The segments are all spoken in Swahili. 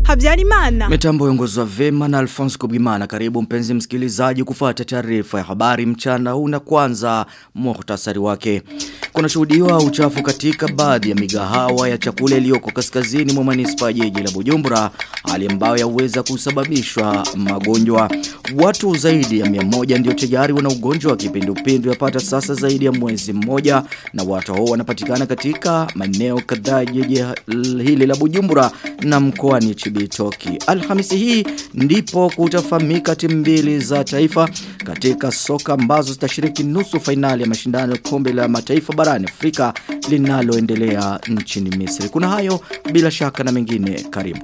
Habyarimana. Mitambo yongozwa vema na Alphonse Kubimana. Karibu mpenzi msikilizaji kufuata taarifa ya habari mchana huu na kwanza muhtasari wake. Kuna shuhudiwa uchafu katika baadhi ya migahawa ya chakula iliyoko kaskazini mwa manispaa jiji la Bujumbura, hali ambayo yaweza kusababishwa magonjwa. Watu zaidi ya 100 ndio tayari wana ugonjwa wa kipindupindu yapata sasa zaidi ya mwezi mmoja na watu hao wanapatikana katika maeneo kadhaa jiji hili la Bujumbura na mkoani Chibitoki. Alhamisi hii ndipo kutafahamika timu mbili za taifa katika soka ambazo zitashiriki nusu fainali ya mashindano ya kombe la mataifa barani Afrika linaloendelea nchini Misri. Kuna hayo bila shaka na mengine karibu.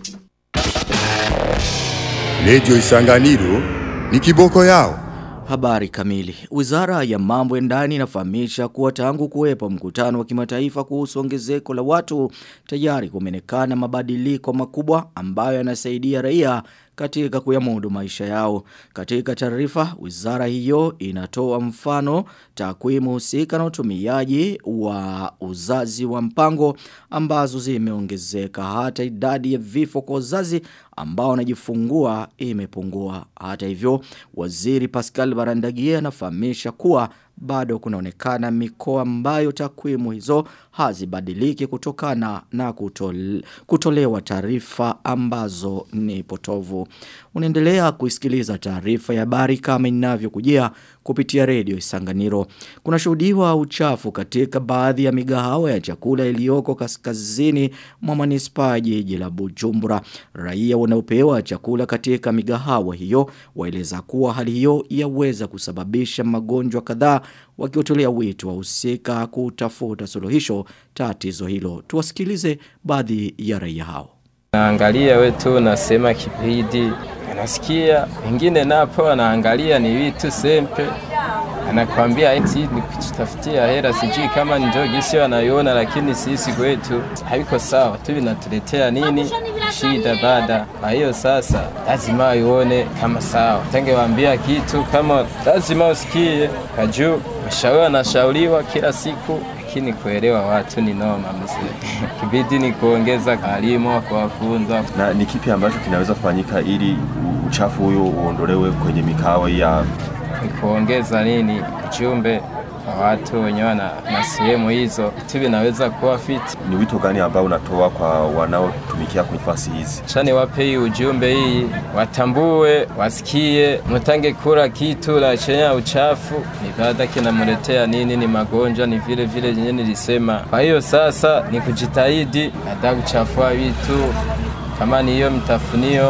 Radio Isanganiro ni kiboko yao. Habari kamili. Wizara ya mambo ya ndani inafahamisha kuwa tangu kuwepo mkutano wa kimataifa kuhusu ongezeko la watu tayari kumenekana mabadiliko makubwa ambayo yanasaidia raia katika kuyamudu maisha yao. Katika taarifa, wizara hiyo inatoa mfano takwimu husika na utumiaji wa uzazi wa mpango ambazo zimeongezeka hata idadi ya vifo kwa uzazi ambao wanajifungua imepungua. Hata hivyo, waziri Pascal Barandagie anafahamisha kuwa bado kunaonekana mikoa ambayo takwimu hizo hazibadiliki kutokana na kutole, kutolewa taarifa ambazo ni potovu. Unaendelea kuisikiliza taarifa ya habari kama inavyokujia kupitia redio Isanganiro. Kuna shuhudiwa uchafu katika baadhi ya migahawa ya chakula iliyoko kaskazini mwa manispaa jiji la Bujumbura. Raia wanaopewa chakula katika migahawa hiyo waeleza kuwa hali hiyo yaweza kusababisha magonjwa kadhaa wakiotolea wito wahusika kutafuta suluhisho tatizo hilo. Tuwasikilize baadhi ya raia hao. Naangalia wetu nasema kipindi anasikia wengine napo anaangalia ni vitu sempe anakwambia eti ni kujitafutia hela sijui kama ndio gisi wanaiona lakini sisi kwetu haiko sawa tu vinatuletea nini shida baada kwa hiyo sasa lazima ione kama sawa tangewaambia kitu kama lazima usikie kajuu mashauri anashauriwa kila siku lakini kuelewa watu ni noma mzee. Kibidi ni kuongeza kalimu kuwafunza. Na ni kipi ambacho kinaweza kufanyika ili uchafu huyo uondolewe kwenye mikawa ya ni kuongeza nini ujumbe kwa watu wenyewe na, na sehemu hizo vitu vinaweza kuwa fiti. Ni wito gani ambao unatoa kwa wanaotumikia kwenye nafasi hizi? Chani wape hii ujumbe hii, watambue, wasikie, mutange kula kitu la chenye uchafu, ni baada kinamletea nini, ni magonjwa, ni vile vile yenyewe nilisema. Kwa hiyo sasa ni kujitahidi, hata kuchafua vitu kama ni hiyo mtafunio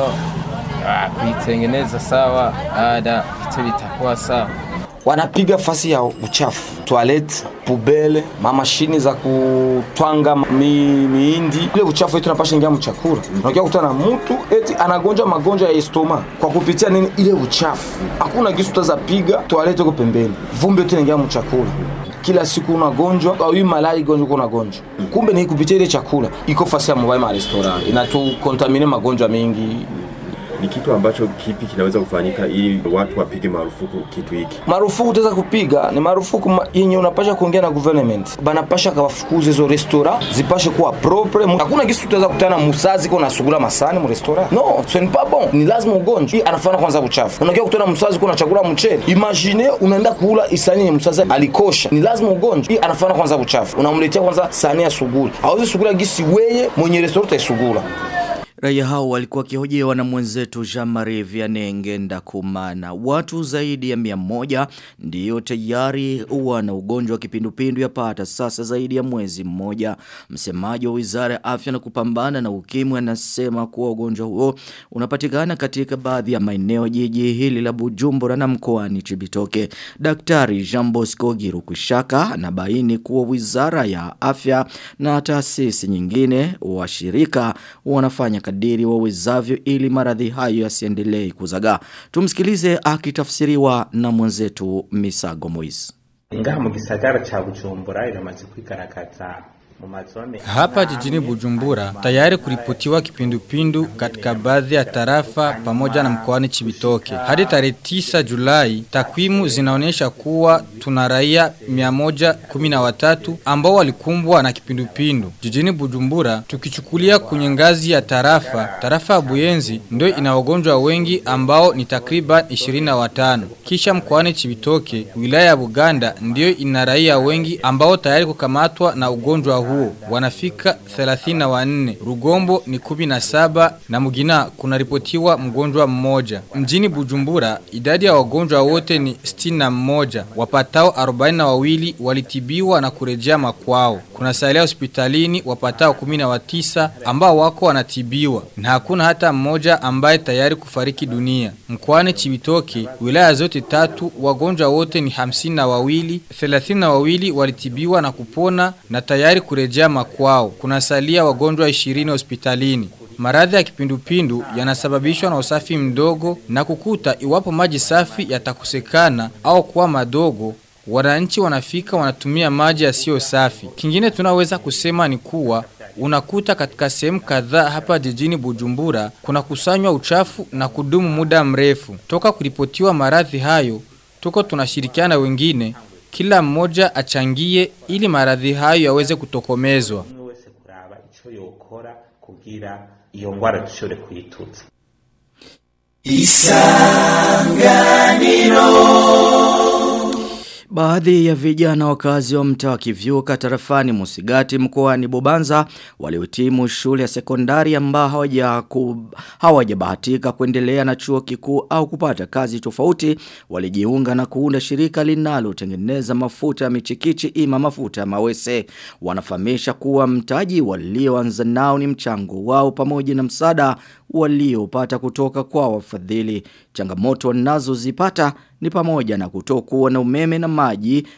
kuitengeneza sawa, baada vitu vitakuwa sawa wanapiga fasi ya uchafu toilet pubele mamashini za kutwanga mi, miindi ile uchafu yetu napasha ingia mchakula unakia kutana na mtu eti anagonjwa magonjwa ya estoma kwa kupitia nini ile uchafu hakuna kisu utaweza piga toilet iko pembeni vumbi yote inaingia mchakula kila siku unagonjwa au hii malari gonjwa unagonjwa kumbe ni kupitia ile chakula iko fasi ya mobile ma restaurant inatukontamine magonjwa mengi ni kitu ambacho kipi kinaweza kufanyika ili watu wapige marufuku kitu hiki? Marufuku utaweza kupiga ni marufuku ma, yenye unapasha kuongea na government, banapasha kawafukuze hizo restaurant zipashe kuwa propre. Hakuna kitu utaweza kutana musazi kwa nasugula masani mu restaurant, no ce n'est pas bon, ni lazima ugonjwa. Hii anafanya kwanza uchafu. Unakia kutana musazi kwa chakula mchele, imagine unaenda kula isani yenye musazi alikosha, ni lazima ugonjwa. Hii anafanya kwanza uchafu, unamletea kwanza sani ya sugula, hawezi sugula gisi weye mwenye restaurant taisugula. Raia hao walikuwa kihojewa na mwenzetu Jean-Marie Vianney Ngenda Kumana. Watu zaidi ya mia moja ndiyo tayari wana ugonjwa wa kipindupindu yapata sasa zaidi ya mwezi mmoja. Msemaji wa Wizara ya Afya na kupambana na ukimwi anasema kuwa ugonjwa huo unapatikana katika baadhi ya maeneo jiji hili la Bujumbura na mkoani Chibitoke. Daktari Jean Bosco Girukushaka anabaini kuwa Wizara ya Afya na taasisi nyingine washirika wanafanya kadiri wawezavyo ili maradhi hayo yasiendelee kuzagaa. Tumsikilize akitafsiriwa na mwenzetu Misago Moise. Ingaha mu gisagara cha Bujumbura iramaze kwigaragaza Hapa jijini Bujumbura tayari kuripotiwa kipindupindu katika baadhi ya tarafa pamoja na mkoani Chibitoke. Hadi tarehe 9 Julai takwimu zinaonyesha kuwa tuna raia 113 ambao walikumbwa na kipindupindu. Jijini Bujumbura tukichukulia kwenye ngazi ya tarafa, tarafa ya Buyenzi ndio ina wagonjwa wengi ambao ni takriban 25. Kisha mkoani Chibitoke, wilaya ya Buganda ndio ina raia wengi ambao tayari kukamatwa na ugonjwa huo wanafika 34. Rugombo ni 17 na Mugina kunaripotiwa mgonjwa mmoja. Mjini Bujumbura idadi ya wagonjwa wote ni 61. Wapatao 42 walitibiwa na kurejea makwao. Kuna salia hospitalini wapatao 19 ambao wako wanatibiwa na hakuna hata mmoja ambaye tayari kufariki dunia. Mkoani Chibitoke wilaya zote tatu wagonjwa wote ni 52, 32 walitibiwa na kupona na tayari kurejea makwao. Kuna salia wagonjwa 20 hospitalini. Maradhi ya kipindupindu yanasababishwa na usafi mdogo na kukuta iwapo maji safi yatakosekana au kuwa madogo wananchi wanafika wanatumia maji yasiyo safi. Kingine tunaweza kusema ni kuwa unakuta katika sehemu kadhaa hapa jijini Bujumbura kuna kusanywa uchafu na kudumu muda mrefu. Toka kuripotiwa maradhi hayo, tuko tunashirikiana wengine kila mmoja achangie ili maradhi hayo yaweze kutokomezwa. kugira iyo ngwara dushobore kuyituza Baadhi ya vijana wakazi wa mtaa wa Kivyuka tarafani Musigati mkoani Bubanza waliohitimu shule ya sekondari ambao hawaja hawajabahatika kuendelea na chuo kikuu au kupata kazi tofauti walijiunga na kuunda shirika linalotengeneza mafuta ya michikichi ima mafuta ya mawese wanafahamisha kuwa mtaji walioanza nao ni mchango wao pamoja na msaada waliopata kutoka kwa wafadhili changamoto wanazozipata ni pamoja na kutokuwa na umeme na maji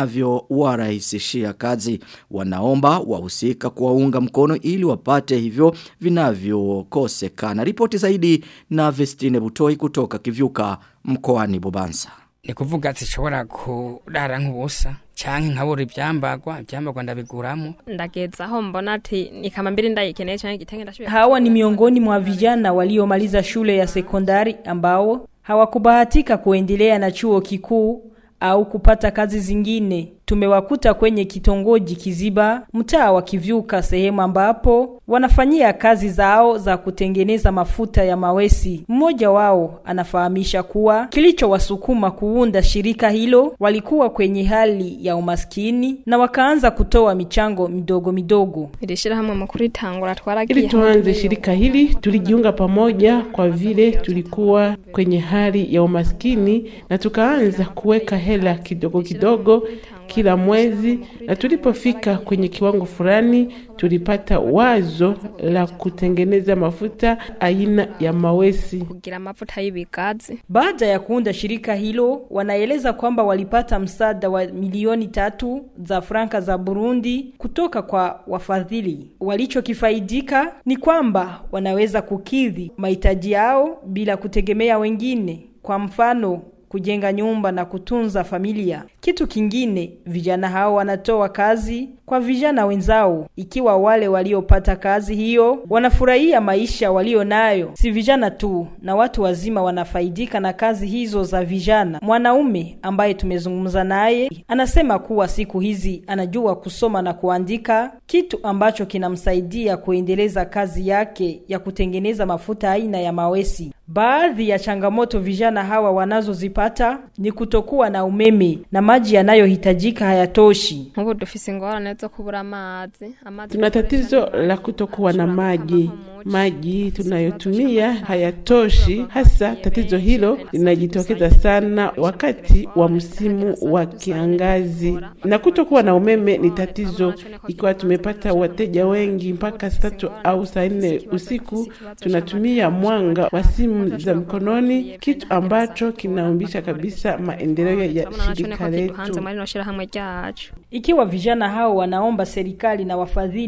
vinavyowarahisishia kazi. Wanaomba wahusika kuwaunga mkono ili wapate hivyo vinavyokosekana. Ripoti zaidi na Vestine Butoi kutoka Kivyuka mkoani Bubanza. ni kuvuga zishobora kurara nk'ubusa canke nkabura ivyambagwa ivyambagwa ndabiguramo ndageza aho mbona ati ni kama mbili ndayikeneye canke igitenge ndashoboye Hawa ni miongoni mwa vijana waliomaliza shule ya sekondari ambao hawakubahatika kuendelea na chuo kikuu au kupata kazi zingine. Tumewakuta kwenye kitongoji Kiziba, mtaa wa Kivyuka, sehemu ambapo wanafanyia kazi zao za kutengeneza mafuta ya mawesi. Mmoja wao anafahamisha kuwa kilichowasukuma kuunda shirika hilo, walikuwa kwenye hali ya umaskini na wakaanza kutoa michango midogo midogo. iri shirahamwe mu kuritangura twaragiye Ili tuanze shirika hili tulijiunga pamoja kwa vile tulikuwa kwenye hali ya umaskini na tukaanza kuweka hela kidogo kidogo kila mwezi, na tulipofika kwenye kiwango fulani tulipata wazo la kutengeneza mafuta aina ya mawesi. kugira amavuta y'ibigazi Baada ya kuunda shirika hilo, wanaeleza kwamba walipata msaada wa milioni tatu za franka za Burundi kutoka kwa wafadhili. Walichokifaidika ni kwamba wanaweza kukidhi mahitaji yao bila kutegemea wengine, kwa mfano kujenga nyumba na kutunza familia. Kitu kingine, vijana hao wanatoa kazi kwa vijana wenzao, ikiwa wale waliopata kazi hiyo wanafurahia maisha walio nayo. Si vijana tu, na watu wazima wanafaidika na kazi hizo za vijana. Mwanaume ambaye tumezungumza naye anasema kuwa siku hizi anajua kusoma na kuandika, kitu ambacho kinamsaidia kuendeleza kazi yake ya kutengeneza mafuta aina ya mawesi. Baadhi ya changamoto vijana hawa wanazozipata ni kutokuwa na umeme na maji yanayohitajika hayatoshi. nk'ubu dufise ingorane zo kubura amazi amazi Tuna tatizo la kutokuwa na maji. Maji tunayotumia hayatoshi, hasa tatizo hilo linajitokeza sana wakati wa msimu wa kiangazi, na kutokuwa na umeme ni tatizo. Ikiwa tumepata wateja wengi mpaka saa tatu au saa nne usiku, tunatumia mwanga wa simu za mkononi, kitu ambacho kinaumbisha kabisa maendeleo ya turabona naco shirika niko kiduhanze letu. muri rino shirahamwe ryacu Ikiwa vijana hao wanaomba serikali na wafadhili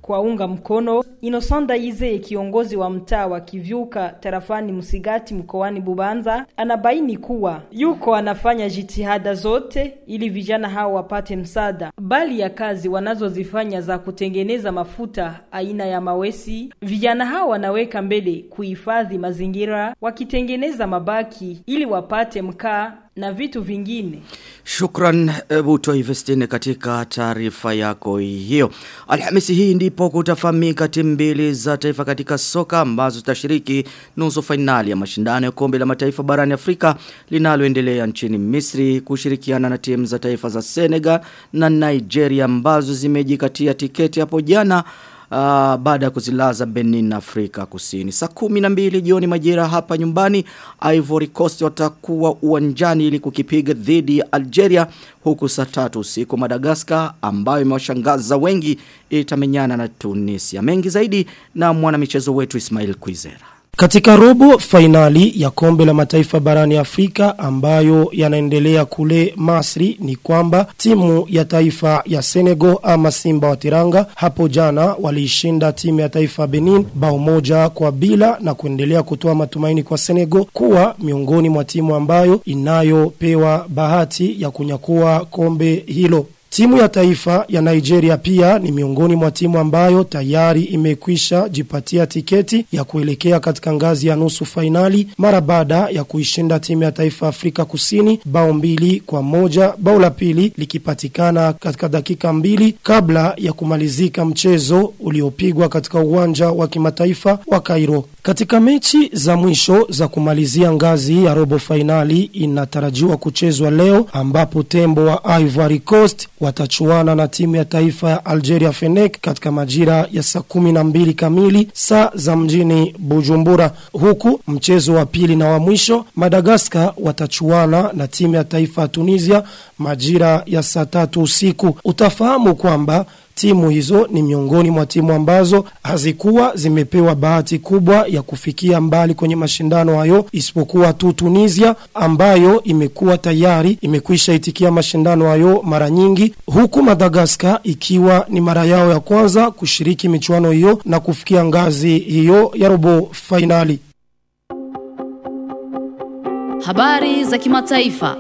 kuwaunga mkono. Inosonda Ize, kiongozi wa mtaa wa Kivyuka tarafani Msigati mkoani Bubanza, anabaini kuwa yuko anafanya jitihada zote ili vijana hao wapate msaada, bali ya kazi wanazozifanya za kutengeneza mafuta aina ya mawesi, vijana hao wanaweka mbele kuhifadhi mazingira, wakitengeneza mabaki ili wapate mkaa na vitu vingine. Shukran Buto Investine katika taarifa yako hiyo. Alhamisi hii ndipo kutafahamika timu mbili za taifa katika soka ambazo zitashiriki nusu fainali ya mashindano ya kombe la mataifa barani Afrika linaloendelea nchini Misri kushirikiana na timu za taifa za Senegal na Nigeria ambazo zimejikatia tiketi hapo jana Uh, baada ya kuzilaza Benin na Afrika Kusini. Saa kumi na mbili jioni majira hapa nyumbani, Ivory Coast watakuwa uwanjani ili kukipiga dhidi ya Algeria huku saa tatu usiku Madagascar ambayo imewashangaza wengi itamenyana na Tunisia. Mengi zaidi na mwanamichezo wetu Ismail Kwizera. Katika robo fainali ya kombe la mataifa barani Afrika ambayo yanaendelea kule Masri ni kwamba timu ya taifa ya Senegal ama Simba wa Tiranga hapo jana waliishinda timu ya taifa Benin bao moja kwa bila na kuendelea kutoa matumaini kwa Senegal kuwa miongoni mwa timu ambayo inayopewa bahati ya kunyakua kombe hilo. Timu ya taifa ya Nigeria pia ni miongoni mwa timu ambayo tayari imekwisha jipatia tiketi ya kuelekea katika ngazi ya nusu fainali mara baada ya kuishinda timu ya taifa Afrika Kusini bao mbili kwa moja bao la pili likipatikana katika dakika mbili kabla ya kumalizika mchezo uliopigwa katika uwanja wa kimataifa wa Cairo. Katika mechi za mwisho za kumalizia ngazi ya robo fainali inatarajiwa kuchezwa leo ambapo tembo wa Ivory Coast watachuana na timu ya taifa ya Algeria Fenek katika majira ya saa kumi na mbili kamili saa za mjini Bujumbura. Huku mchezo wa pili na wa mwisho Madagascar watachuana na timu ya taifa ya Tunisia majira ya saa tatu usiku. Utafahamu kwamba timu hizo ni miongoni mwa timu ambazo hazikuwa zimepewa bahati kubwa ya kufikia mbali kwenye mashindano hayo isipokuwa tu Tunisia ambayo imekuwa tayari imekwisha itikia mashindano hayo mara nyingi huku Madagascar ikiwa ni mara yao ya kwanza kushiriki michuano hiyo na kufikia ngazi hiyo ya robo fainali. Habari za kimataifa.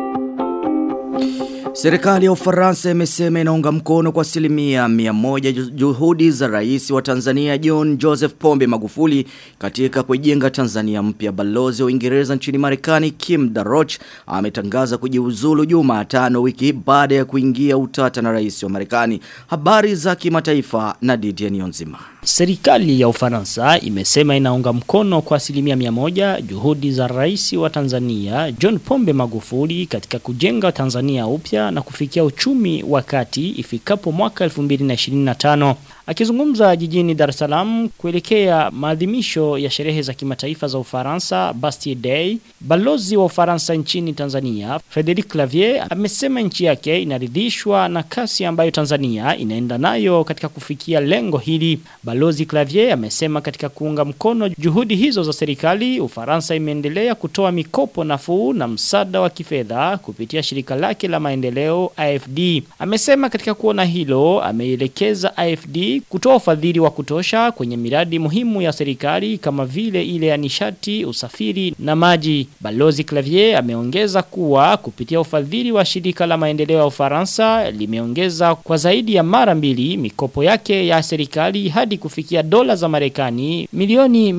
Serikali ya Ufaransa imesema inaunga mkono kwa asilimia mia moja juhudi za rais wa Tanzania John Joseph Pombe Magufuli katika kuijenga Tanzania mpya. Balozi wa Uingereza nchini Marekani Kim Darroch ametangaza kujiuzulu Jumatano wiki baada ya kuingia utata na rais wa Marekani. Habari za kimataifa na Didier Nionzima. Serikali ya Ufaransa imesema inaunga mkono kwa asilimia mia moja juhudi za rais wa Tanzania John Pombe Magufuli katika kujenga Tanzania upya na kufikia uchumi wa kati ifikapo mwaka 2025. Akizungumza jijini Dar es Salaam kuelekea maadhimisho ya sherehe za kimataifa za Ufaransa Bastille Day, balozi wa Ufaransa nchini Tanzania Frederic Clavier amesema nchi yake inaridhishwa na kasi ambayo Tanzania inaenda nayo katika kufikia lengo hili. Balozi Clavier amesema katika kuunga mkono juhudi hizo za serikali, Ufaransa imeendelea kutoa mikopo nafuu na msaada wa kifedha kupitia shirika lake la maendeleo AFD. Amesema katika kuona hilo, ameielekeza AFD kutoa ufadhili wa kutosha kwenye miradi muhimu ya serikali kama vile ile ya nishati, usafiri na maji. Balozi Clavier ameongeza kuwa kupitia ufadhili wa shirika la maendeleo ya Ufaransa limeongeza kwa zaidi ya mara mbili mikopo yake ya serikali hadi kufikia dola za Marekani milioni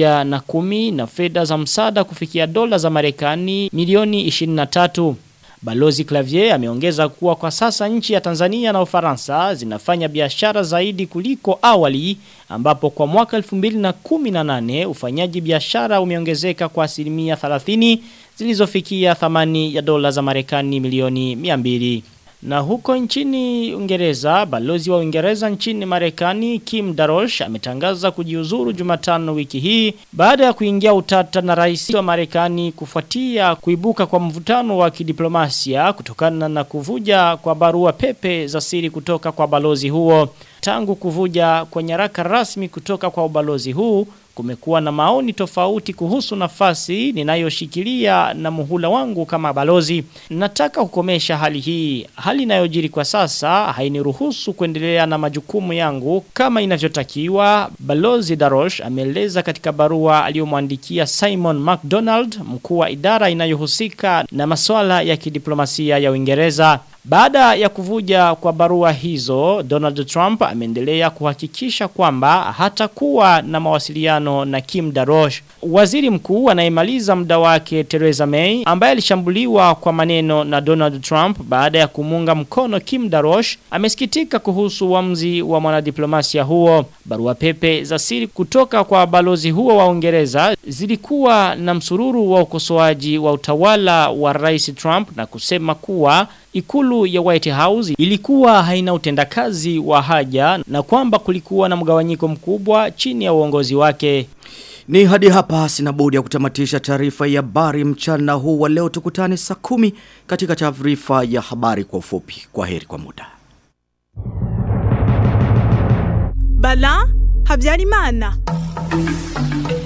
110 na fedha za msaada kufikia dola za Marekani milioni 23. Balozi Clavier ameongeza kuwa kwa sasa nchi ya Tanzania na Ufaransa zinafanya biashara zaidi kuliko awali ambapo kwa mwaka 2018 ufanyaji biashara umeongezeka kwa asilimia 30 zilizofikia thamani ya dola za Marekani milioni 200. Na huko nchini Uingereza, balozi wa Uingereza nchini Marekani Kim Darosh ametangaza kujiuzuru Jumatano wiki hii baada ya kuingia utata na rais wa Marekani kufuatia kuibuka kwa mvutano wa kidiplomasia kutokana na kuvuja kwa barua pepe za siri kutoka kwa balozi huo. Tangu kuvuja kwa nyaraka rasmi kutoka kwa ubalozi huu kumekuwa na maoni tofauti kuhusu nafasi ninayoshikilia na muhula wangu kama balozi. Nataka kukomesha hali hii. Hali inayojiri kwa sasa hainiruhusu kuendelea na majukumu yangu kama inavyotakiwa. Balozi Darosh ameeleza katika barua aliyomwandikia Simon McDonald, mkuu wa idara inayohusika na masuala ya kidiplomasia ya Uingereza. Baada ya kuvuja kwa barua hizo, Donald Trump ameendelea kuhakikisha kwamba hatakuwa na mawasiliano na Kim Darosh. Waziri mkuu anayemaliza muda wake Theresa May, ambaye alishambuliwa kwa maneno na Donald Trump baada ya kumunga mkono Kim Darosh, amesikitika kuhusu uamuzi wa mwanadiplomasia huo. Barua pepe za siri kutoka kwa balozi huo wa Uingereza zilikuwa na msururu wa ukosoaji wa utawala wa Rais Trump na kusema kuwa ikulu ya White House ilikuwa haina utendakazi wa haja na kwamba kulikuwa na mgawanyiko mkubwa chini ya uongozi wake. Ni hadi hapa sina budi ya kutamatisha taarifa ya habari mchana huu wa leo tukutane saa kumi katika taarifa ya habari kwa ufupi. Kwa heri kwa muda. Bala Habyarimana.